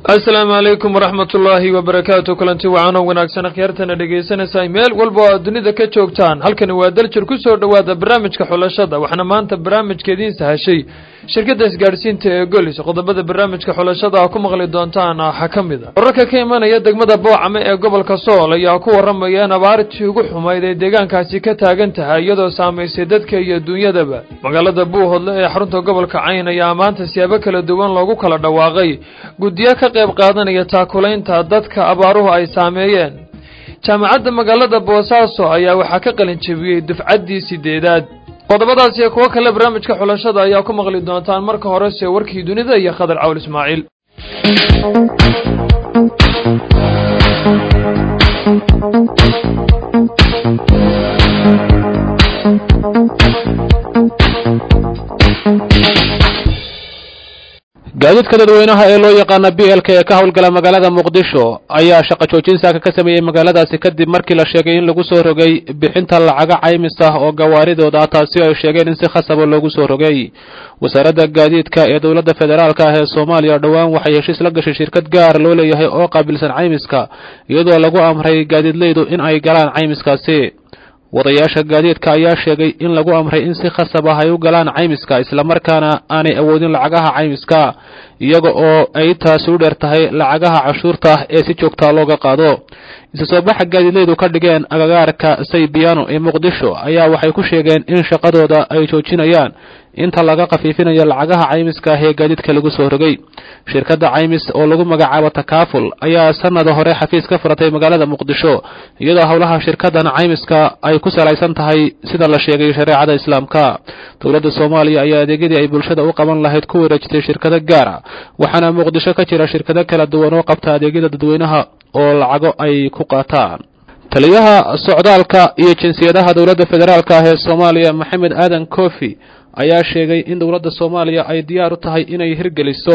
asalaamu calaykum waraxmat ullaahi wabarakaatu kulanti wacaanoo wanaagsan akhyaartana dhegaysanaysaa meel walba oo aad dunida ka joogtaan halkani waa daljir ku soo dhowaada barnaamijka xulashada waxaana maanta barnaamijka idiin sahashay shirkadda isgaadhsiinta ee golis qodobada barnaamijka xulashada a ku maqli doontaan waxaa ka mid a wararka ka imanaya degmada boocame ee gobolka sool ayaa ku warramaya in abaartii ugu xumayd ay deegaankaasi ka taagan tahay iyadoo saamaysay dadka iyo duunyadaba magaalada buuhodle ee xarunta gobolka cayn ayaa maanta siyaabo kala duwan loogu kala dhawaaqay guddiyo ka qayb qaadanaya taakulaynta dadka abaaruhu ay saameeyeen jaamacadda magaalada boosaaso ayaa waxaa ka qalin jebiyey dufcaddii sideedaad qodobadaas iyo kuwo kale barnaamijka xulashada ayaa ku maqli doontaan marka horese warkii dunida iyo khadar cawl ismaaciil gaadiidka dadweynaha ee loo yaqaana b l k ee ka howlgala magaalada muqdisho ayaa shaqo joojin saaka ka sameeyey magaaladaasi kadib markii la sheegay in lagu soo rogay bixinta lacaga caymis ah oo gawaaridooda taasi ay sheegeen in si khasaba loogu soo rogay wasaaradda gaadiidka ee dowladda federaalk ah ee soomaaliya dhowaan waxay heshiis la gashay shirkad gaar loo leeyahay oo qaabilsan caymiska iyadoo lagu amray gaadiidleydu in ay galaan caymiskaasi wadayaasha gaadiidka ayaa sheegay in lagu amray in si khasab ah ay u galaan caymiska islamarkaana aanay awoodin lacagaha caymiska iyaga oo ay taasi u dheer tahay lacagaha cashuurta ee si joogtaa looga qaado isu soo baxa gaadiidleydu ka dhigeen agagaarka saybiano ee muqdisho ayaa waxay ku sheegeen in shaqadooda ay joojinayaan inta laga khafiifinayo lacagaha caymiska ah ee gaadiidka lagu soo rogay shirkadda caymis oo lagu magacaabo takaaful ayaa sanada hore xafiis ka furatay magaalada muqdisho iyadoo howlaha shirkaddan caymiska ay ku salaysan tahay sida la sheegay shareecada islaamka dowladda soomaaliya ayaa adeegyadii ay bulshada u qaban lahayd ku wareejitay shirkado gaara waxaana muqdisho ka jira shirkado kala duwan oo qabta adeegyada dadweynaha oo lacago ay ku qaataan taliyaha socdaalka iyo jinsiyadaha dowladda federaalk ah ee soomaaliya maxamed aadan kofi ayaa sheegay in dowladda soomaaliya ay diyaar u tahay inay hirgeliso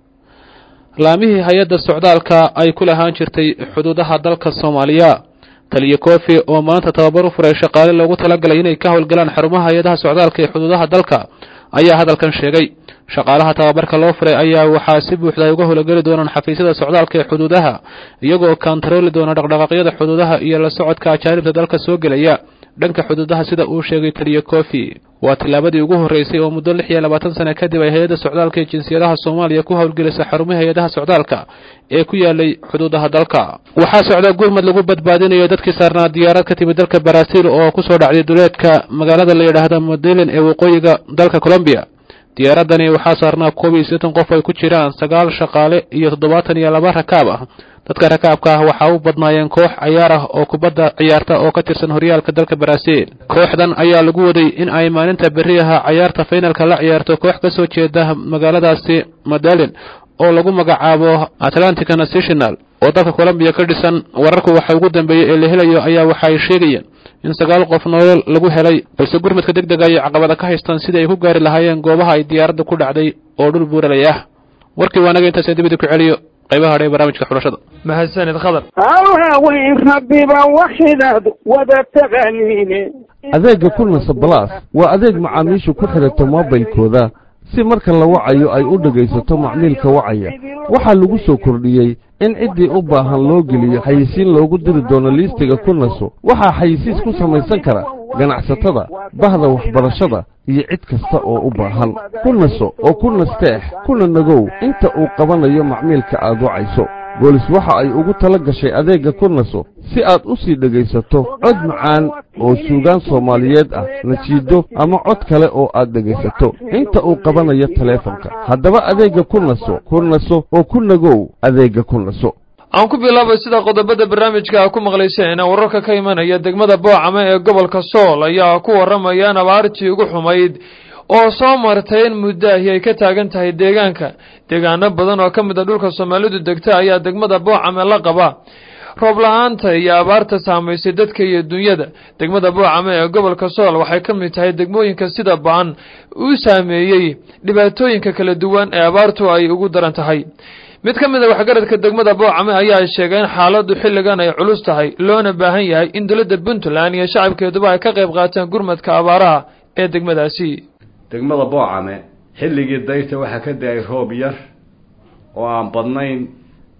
laamihii hay-adda socdaalka ay ku lahaan jirtay xuduudaha dalka soomaaliya taliya kofi oo maanta tababar u furay shaqaale loogu talagalay inay ka howlgalaan xarumaha hay-adaha socdaalka ee xuduudaha dalka ayaa hadalkan sheegay shaqaalaha tababarka loo furay ayaa waxaa si buuxda ay uga howlgeli doonaan xafiisyada socdaalka ee xuduudaha iyagoo kaantarooli doona dhaqdhaqaaqyada xuduudaha iyo la socodka ajaanibta dalka soo gelaya dhanka xuduudaha sida uu sheegay taliya kofi waa tillaabadii ugu horreysay oo muddo lix iyo labaatan sane kadib ay hay-adda socdaalka ee jinsiyadaha soomaaliya ku howlgelisa xarumaha hay-adaha socdaalka ee ku yaalay xuduudaha dalka waxaa socda gurmad lagu badbaadinayo dadkii saarnaa diyaarad ka timid dalka baraaziil oo ku soo dhacday duleedka magaalada la yidhaahda modelin ee waqooyiga dalka colombiya diyaaradani waxaa saarnaa koob iyo siddeetan qof ay ku jiraan sagaal shaqaale iyo toddobaatan iyo laba rakaab ah dadka rakaabka ah waxaa u badnaayeen koox cayaar ah oo kubadda ciyaarta oo ka tirsan horyaalka dalka baraaziil kooxdan ayaa lagu waday in ay maalinta berriyaha cayaarta faynalka la ciyaarto koox ka soo jeeda magaaladaasi madalin oo lagu magacaabo atlantica national oo dalka colombiya ka dhisan wararku waxa ugu dambeeyey ee la helayo ayaa waxa ay sheegayeen in sagaal qof nolol lagu helay balse gurmadka deg dega ayay caqabada ka haystaan sidii ay ku gaari lahaayeen goobaha ay diyaaradda ku dhacday oo dhul buuralay ah warkii waanaga intaasee dibida ku celiyo qaybaha hadhe barnaamijka xulashada mahadsanid khadar hawaaweyn rabbiba waxidaad wada taqaaniine adeegga kulnasa balaas waa adeeg macaamiishu ku xidhato moobilkooda si marka la wacayo ay u dhegaysato macmiilka wacaya waxaa lagu soo kordhiyey in ciddii u baahan loo geliyo xayisiin loogu diri doono liistiga kunaso waxaa xayisiis ku samaysan kara ganacsatada bahda waxbarashada iyo cid kasta oo u baahan ku naso oo ku nasteex kuna nagow inta uu qabanayo macmiilka aad wacayso boolis waxa ay ugu tala gashay adeegga ku naso si aad u sii dhegaysato cod macaan oo suugaan soomaaliyeed ah najiido ama cod kale oo aad dhegaysato inta uu qabanayo taleefanka haddaba adeegga ku naso ku naso oo ku nagow adeegga ku naso aan ku bilaabay sida qodobada barnaamijka a ku maqlayseen wararka ka imanaya degmada boocame ee gobolka sool ayaa ku warramaya in abaartii ugu xumayd oo soo martay in muddaahi ay ka taagan tahay deegaanka deegaano badan oo ka mid a dhulka soomaalidu degta ayaa degmada boocame la qaba roob la-aanta iyo abaarta saamaysay dadka iyo dunyada degmada boocame ee gobolka sool waxay ka mid tahay degmooyinka sida ba-an uu saameeyey dhibaatooyinka kala duwan ee abaartu ay ugu daran tahay mid ka mid a waxgaradka degmada boocame ayaa sheegay in xaaladdu xilligan ay culus tahay loona baahan yahay in dowladda puntland iyo shacabkeeduba ay ka qayb qaataan gurmadka abaaraha ee degmadaasi degmada boocame xilligii dayrta waxaa ka da-ay roob yar oo aan badnayn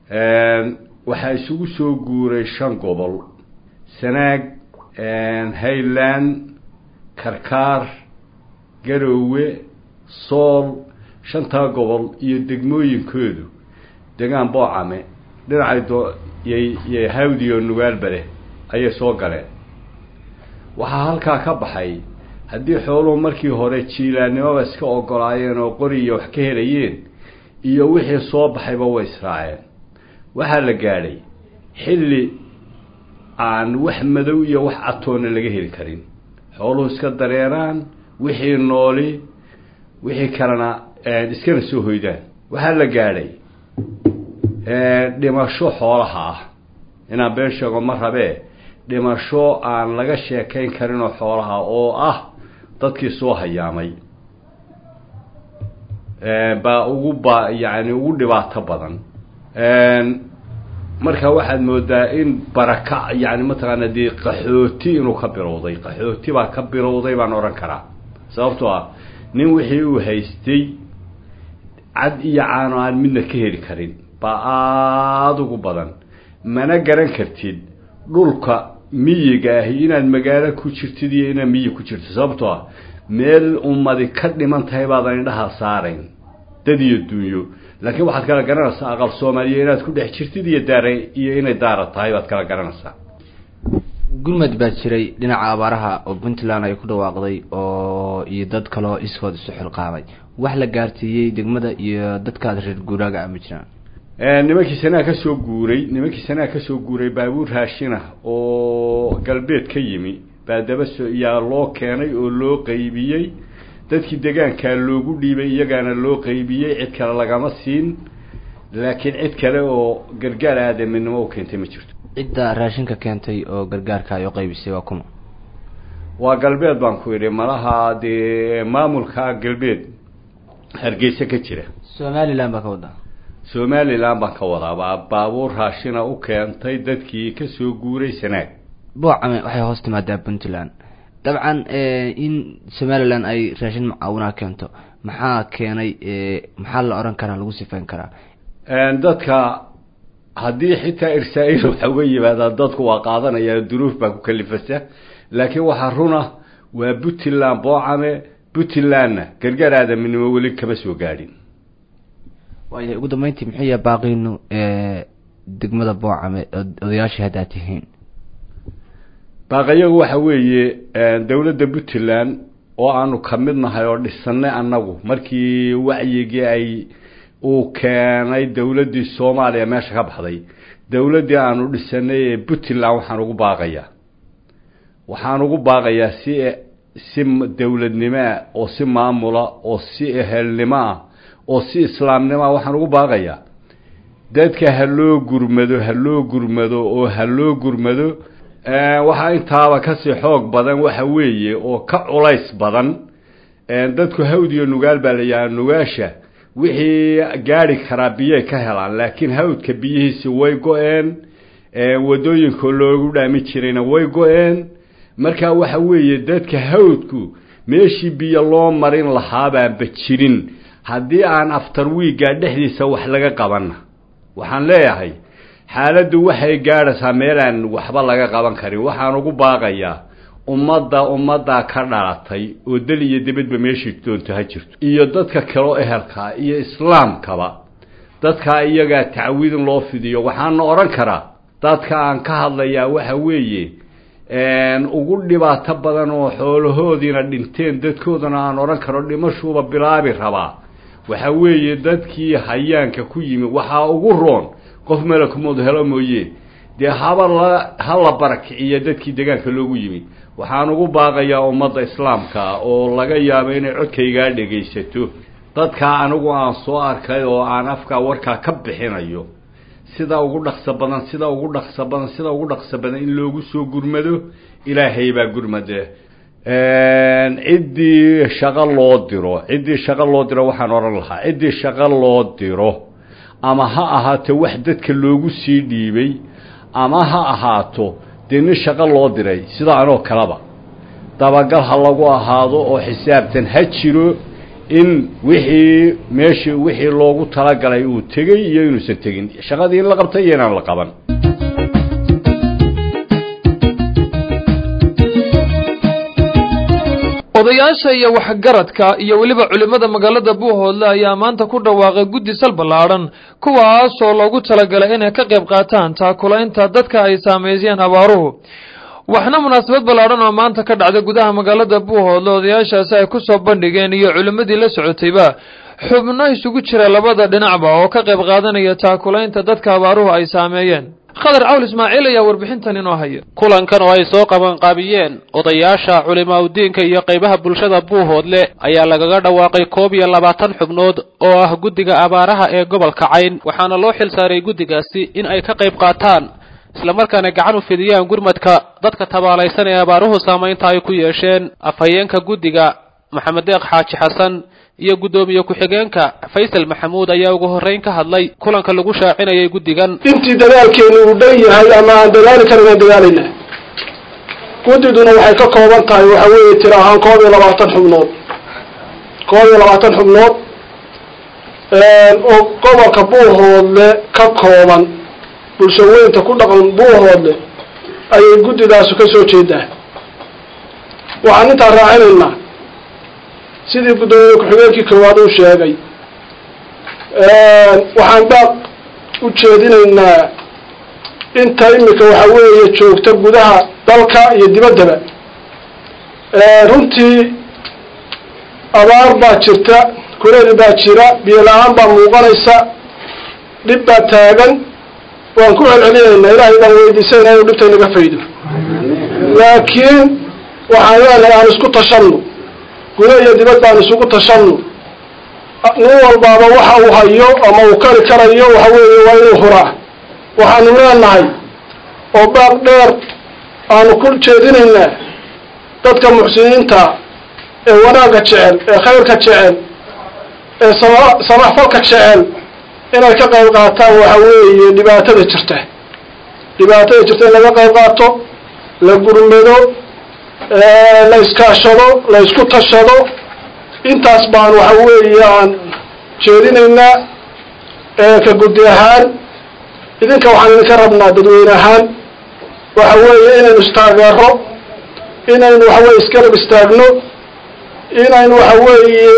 waxaa isugu soo guuray shan gobol sanaag highland karkaar garoowe sool shantaa gobol iyo degmooyinkoodu degaan boocame dhinacay doo yay yay hawdiyo nugaalbale ayay soo galeen waxaa halkaa ka baxay haddii xooluhu markii hore jiilaannimoba iska ogolaayeen oo qoriya wax ka helayeen iyo wixii soo baxayba way israaceen waxaa la gaadhay xilli aan wax madow iyo wax catoonna laga heli karin xooluhu iska dareeraan wixii nooli wixii kalena iskana soo hoydaan waxaa la gaadhay dhimasho xoolaha ah inaan been sheego ma rabee dhimasho aan laga sheekayn karinoo xoolaha oo ah dadkii soo hayaamay baa ugu ba yacni ugu dhibaato badan marka waxaad moodaa in baraka yani mataqaana dee qaxooti inuu ka bilowday qaxooti baa ka bilowday baan odhan karaa sababtoo ah nin wixii uu haystay cad iyo caano aan midna ka heli karin baa aada ugu badan mana garan kartid dhulka miyiga ahi inaad magaalo ku jirtid iyo inaad miyi ku jirto sababtoo ah meel ummadi ka dhiman tahay baadan indhaha saarayn dad iyo dunyo laakiin waxaad kala garanaysaa aqal soomaaliya inaad ku dhex jirtid iyo daara iyo inay daara tahay baad kala garanaysaa gurmad baa jiray dhinaca abaaraha oo puntland ay ku dhawaaqday oo iyo dad kaleo iskood isu xilqaamay wax la gaarsiiyey degmada iyo dadkaas reer guuraaga ama jiraan nimankii sanaa ka soo guuray nimankii sanaa ka soo guuray baabuur raashinah oo galbeed ka yimi baa daba so yaa loo keenay oo loo qaybiyey dadkii degaankaa loogu dhiibay iyagaana loo qaybiyey cid kale lagama siin laakiin cid kale oo gargaar aadaminimo u keentay ma jirto cidda raashinka keentay oo gargaarka ay u qaybisay waa kuma waa galbeed baan ku idhi malaha dee maamulka galbeed hargeysa ka jira somaliland baa ka wadaa somaliland baan ka wadaa baa baabuur raashina u keentay dadkii kasoo guuray sanaag boocame waxay hoos timaadaa puntland dabcan in somaliland ay raashin mucaawinaa keento maxaa keenay maxaa la odhan karaa lagu sifayn karaa dadka haddii xitaa irsaa-il waxa uga yimaadaa dadku waa qaadanaya duruuf baa ku kalifasa laakiin waxaa runa waa puntland boocame puntlandna gargaar aadaminimo weli kama soo gaadhin waaya ugu dambeyntii muxuu yahay baaqiinu degmada boocame odayaashii haddaad tihiin baaqayagu waxa weeye dowladda puntland oo aanu ka mid nahay oo dhisanay annagu markii wacyigii ay uu keenay dowladdii soomaaliya meesha ka baxday dowladdii aanu dhisanay ee puntland waxaan ugu baaqayaa waxaan ugu baaqayaa si si dowladnimoah oo si maamula oo si ehelnimo ah oo si islaamnimo ah waxaan ugu baaqayaa dadka ha loo gurmado ha loo gurmado oo ha loo gurmado waxaa intaaba kasii xoog badan waxa weeye oo ka culays badan dadku hawd iyo nugaal baa la yidhaha nugaasha wixii gaari karaa biyay ka helaan laakiin hawdka biyihiisi way go-een wadooyinka loogu dhaami jirayna way go-een marka waxa weeye dadka hawdku meeshii biyo loo marin lahaabaanba jirin haddii aan aftar wiigga dhexdiisa wax laga qabanna waxaan leeyahay xaaladdu waxay gaadhaysaa meelaan waxba laga qaban karin waxaan ugu baaqayaa ummadda ummaddaa ka dhalatay oo dal iyo dibadba meeshii doonto ha jirto iyo dadka kaleo ehelkaa iyo islaamkaba dadkaa iyagaa tacwiidin loo fidiyo waxaana odhan karaa dadka aan ka hadlayaa waxa weeye ugu dhibaato badan oo xoolahoodiina dhinteen dadkoodana aan odhan karo dhimashuuba bilaabi rabaa waxa weeye dadkii hayaanka ku yimi waxaa ugu roon qof malakumood helo mooye dee haba la ha la barakiciyo dadkii degaanka loogu yimi waxaan ugu baaqayaa ummadda islaamka oo laga yaabo inay codkaygaa dhegaysato dadkaa anigu aan soo arkay oo aan afkaa warkaa ka bixinayo sida ugu dhaqso badan sida ugu dhaqso badan sida ugu dhaqso badan in loogu soo gurmado ilaahay baa gurmade ciddii shaqo loo diro ciddii shaqo loo diro waxaan odhan lahaa ciddii shaqo loo diro ama ha ahaato wax dadka loogu sii dhiibay ama ha ahaato dee nin shaqo loo diray sida anoo kaleba dabagal ha lagu ahaado oo xisaabtan ha jiro in wixii meeshii wixii loogu talagalay uu tegey iyo inuusan tegin shaqadii in la qabtay iyo inaan la qaban odayaasha iyo waxgaradka iyo weliba culimmada magaalada buuhoodle ayaa maanta ku dhawaaqay guddi sal ballaadhan kuwaasoo loogu talagalay inay ka qayb qaataan taakulaynta dadka ay saameeyeen abaaruhu waxna munaasabad ballaadhan oo maanta ka dhacday gudaha magaalada buuhoodle odayaashaasi ay ku soo bandhigeen iyo culimmadii la socotayba xubno isugu jira labada dhinacba oo ka qayb qaadanaya taakulaynta dadka abaaruhu ay saameeyeen khadar cawl ismaaciil ayaa warbixintan inoo haya kulankan oo ay soo qabanqaabiyeen odayaasha culimaa udiinka iyo qaybaha bulshada buuhoodle ayaa lagaga dhawaaqay koob iyo labaatan xubnood oo ah guddiga abaaraha ee gobolka cayn waxaana loo xil saaray guddigaasi in ay ka qayb qaataan islamarkaana gacan u fidiyaan gurmadka dadka tabaalaysan ee abaaruhu saamaynta ay ku yeesheen afhayeenka guddiga maxamed deeq xaaji xasan iyo guddoomiye ku-xigeenka faysal maxamuud ayaa ugu horreyn ka hadlay kulanka lagu shaacinayay guddigan intii dadaalkeenu uu dhan yahay ama aan dadaali karin aan dadaalayna guddiduna waxay ka kooban tahay waxa weeye tira ahaan koob iyo labaatan xubnood koob iyo labaatan xubnood oo gobolka buuhoodle ka kooban bulshaweynta ku dhaqan buuhoodle ayay guddidaasu ka soo jeedaa waxaan intaa raacinaynaa sidii guddoomiye ku-xigeenkii koowaad uu sheegay waxaan baaq u jeedinaynaa inta imika waxa weeye joogta gudaha dalka iyo dibaddaba runtii abaar baa jirta kuleeli baa jira biyo la-aan baa muuqanaysa dhib baa taagan waan ku celcelinaynaa ilaahay baan weydiisayna inuu dhibta inaga faydo laakiin waxaan leenahay aan isku tashanno guda iyo dibad baan isugu tashanno nin walbaaba waxa uu hayo ama uu kari karayo waxa weeye waa inuu huraa waxaanu leenahay oo baaq dheer aanu ku jeedinaynaa dadka muxsiniinta ee wanaagga jecel ee khayrka jecel ee sama samaxfalka jecel inay ka qayb qaataan waxa weeye dhibaatada jirta dhibaatada jirta in laga qayb qaato la gurmado la iskaashado la isku tashado intaas baan waxa weeye aan jeedinaynaa ka guddi ahaan idinka waxaan idinka rabnaa dadweyne ahaan waxa weeye inaynu istaageero inaynu waxa weye isgarab istaagno inaynu waxa weeye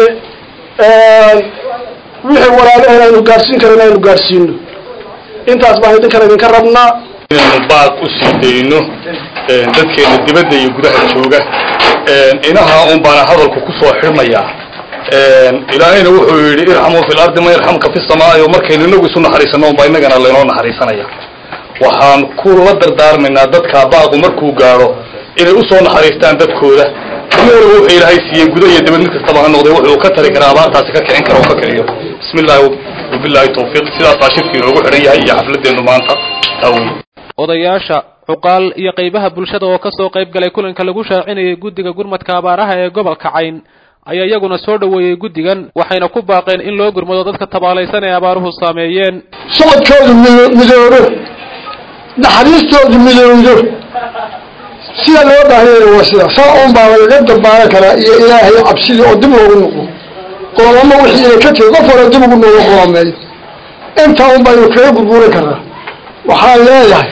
wixii walaalahen aynu gaadhsiin karin aynu gaadhsiino intaas baan idinkan idinka rabnaa inaynu baaq u sii dayno dadkeena dibadda iyo gudaha jooga inaha un baana hadalku kusoo xirmayaa ilaahayna wuxuu yidhi irxamuu fi lardi man yarxamka fi samaa'i markaynu inagu isu naxariisano unbaa innagana laynoo naxariisanaya waxaan kula dardaarmaynaa dadka baaqu markuu gaadho inay usoo naxariistaan dadkooda nin waliba wuxuu ilaahay siiyey guda iyo dibad mid kastaba ha noqday wuxuu ka tari karaa abaartaasi ka kicin kara oo ka kiciyo bismi illaahi wabillahi tawfiiq sidaas baa shirki inoogu xidhan yahay iyo xafladeennu maanta taawey odayaasha cuqaal iyo qaybaha bulshada oo ka soo qayb galay kulanka lagu shaacinayay guddiga gurmadka abaaraha ee gobolka cayn ayaa iyaguna soo dhoweeyey guddigan waxayna ku baaqeen in loo gurmado dadka tabaalaysan ee abaaruhu saameeyeen socodkoodu midoobo naxariistoodu midowdo sida loo baahanyana waa sida saa un baa lagaga dambaaran karaa iyo ilaahay cabsidii oo dib loogu noqo qoomamo wixii inay ka tegi qof hore dib ugu nooga qoomeeyo intaa un baynu kaga gurguuran karaa waxaan leeyahay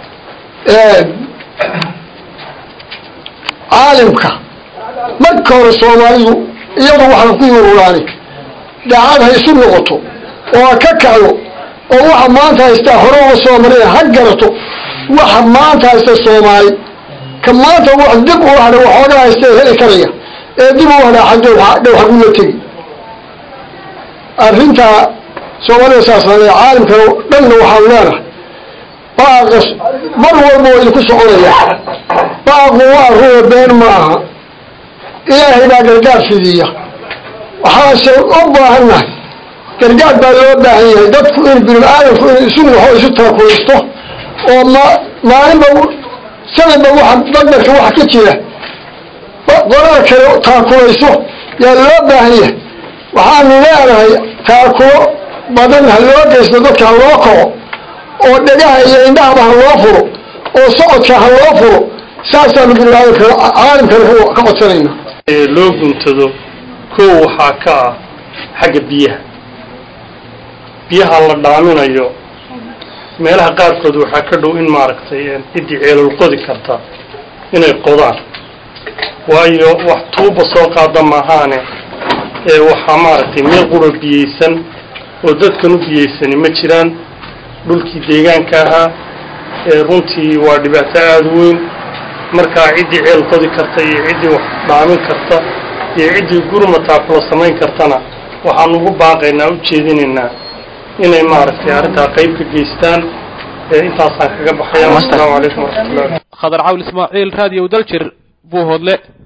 caalimka marka hore soomaalidu iyadu waxaan ku yururaani daacad ha isu noqoto oo ha ka kacdo oo waxa maanta haystaa hore uga soo marina ha garato waxa maanta haysta soomaali ka maanta wax dib u hadha waxooga haysta heli karaya ee dib u hadhaa xagdhow dhow xagula tegi arrintaa soomaalida saasaan caalimka dhanna waxaan leenahay baaqas mar walba waa idinku soconaya baaqu waa ruuya been ma aha ilaahay baa gargaar fidiya waxaase u baahannahay gargaar baa loo baahan yahay dadku in bini aadamku in isu naxo isu taakulaysto oo ma maalinba sanadba waxa badbarka waxa ka jira qolada kale taakulayso yaa loo baahan yahay waxaanu leenahay taakulo badan ha loo geysto dadka ha loo kaco oo dhegaha iyo indhahaba ha loo furo oo socodka ha loo furo saasaanu bini aadamka caalimkana ka codsanayna loo guntado kow waxaa ka ah xagga biyaha biyaha la dhaaminayo meelaha qaarkood waxaa ka dhow in maaragtay ciddii ceelol qodi karta inay qodaan waayo wax tuuba soo qaada maahaane ee waxaa maaragtay meel qura biyeysan oo dadkan u biyeysani ma jiraan dhulkii deegaanka ahaa ee runtii waa dhibaato aada u weyn markaa ciddii ceel qodi karta iyo ciddii wax dhaamin karta iyo ciddii gurmataakula samayn kartana waxaan ugu baaqaynaa u jeedinaynaa inay maaragtay arrintaa qayb ka geystaan intaasaan kaga baxaya assalaamu calaykum waraxmatullahi khadar cawl ismaaciil raadiyo daljir buu hodle